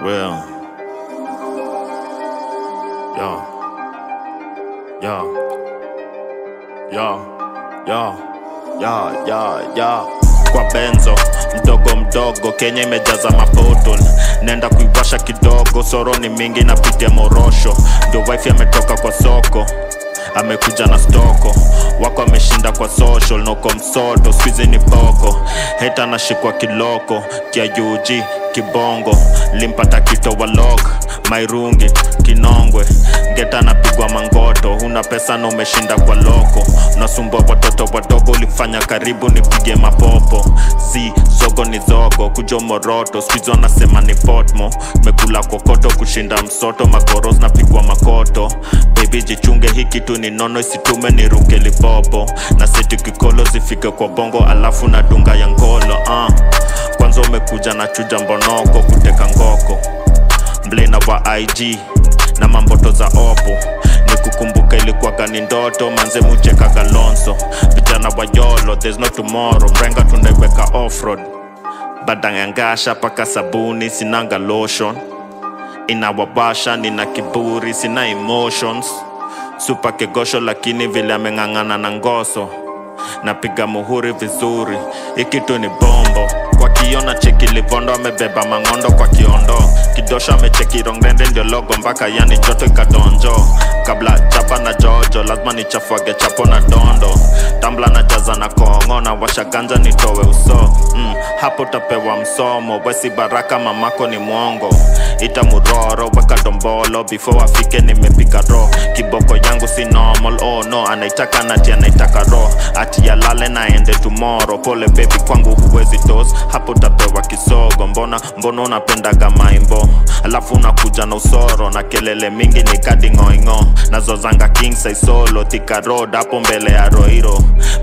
Real. Yo. Yo. Yo. Yo. Yo. Yo. Yo. Kwa benzo mdogo mdogo, Kenya imejaza mapotol, nenda kuiwasha kidogo, soro ni mingi napitia morosho, ndio wife ametoka kwa soko amekuja na stoko wako ameshinda kwa social noko msoto skuizi ni boko heta anashikwa kiloko kia UG kibongo limpata kito walok mairungi kinongwe ngeta anapigwa mangoto huna pesa na umeshinda kwa loko unasumbua watoto wadogo ulifanya karibu nipige mapopo si zogo ni zogo kujo moroto skuizi wanasema ni potmo mekula kokoto kushinda msoto magoros napigwa makoto baby jichunge hii kitu ni nono isitume ni ruke lipopo na seti kikolo zifike kwa bongo alafu na dunga ya ngolo uh. kwanza umekuja na chuja mbonoko kuteka ngoko mblena wa ig na mamboto za opo ni kukumbuka ilikuwaga ni ndoto manze mucheka galonso vijana wa yolo there's no tomorrow mrenga tunaiweka offroad badangangasha paka sabuni sinanga lotion inawabasha nina kiburi sina emotions supa kegosho lakini vile ameng'ang'ana na ngoso napiga muhuri vizuri ikitu ni bombo kwa kiona cheki livondo amebeba mang'ondo kwa kiondo kidosho amecheki rongrende ndio logo mpaka yani joto ikadonjo kabla chapa na jojo lazima nichafuage chapo na dondo tambla na jaza na kongo na washaganja nitowe uso mm, hapo tapewa msomo wesi baraka mamako ni mwongo ita muroro weka dombolo before afike nimepika ro kiboko yangu si normal oh no anaitaka nati anaitaka ro ati yalale naende tomorrow pole baby kwangu huwezi tos hapo tapewa kisogo mbona mbona unapendaga maimbo alafu unakuja na usoro na kelele mingi ni kadi ngoingo nazozanga king size solo thika road hapo mbele ya roiro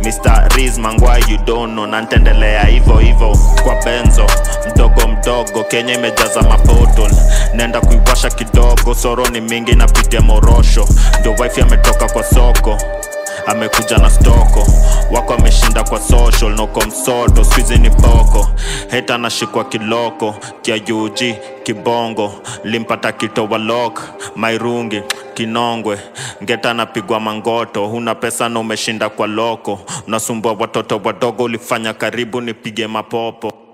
mr riz mangwai you don't know na ntendelea hivo hivo kwa benzo mdogo mdogo kenya imejaza mapotol nenda kuiwasha kidogo soro ni mingi napitia morosho ndio wife ametoka kwa soko amekuja na stoko wako ameshinda kwa social noko msoto skuizi ni boko heta anashikwa kiloko kia UG kibongo limpata kito walok mairungi kinongwe ngeta anapigwa mangoto huna pesa na umeshinda kwa loko unasumbua watoto wadogo ulifanya karibu nipige mapopo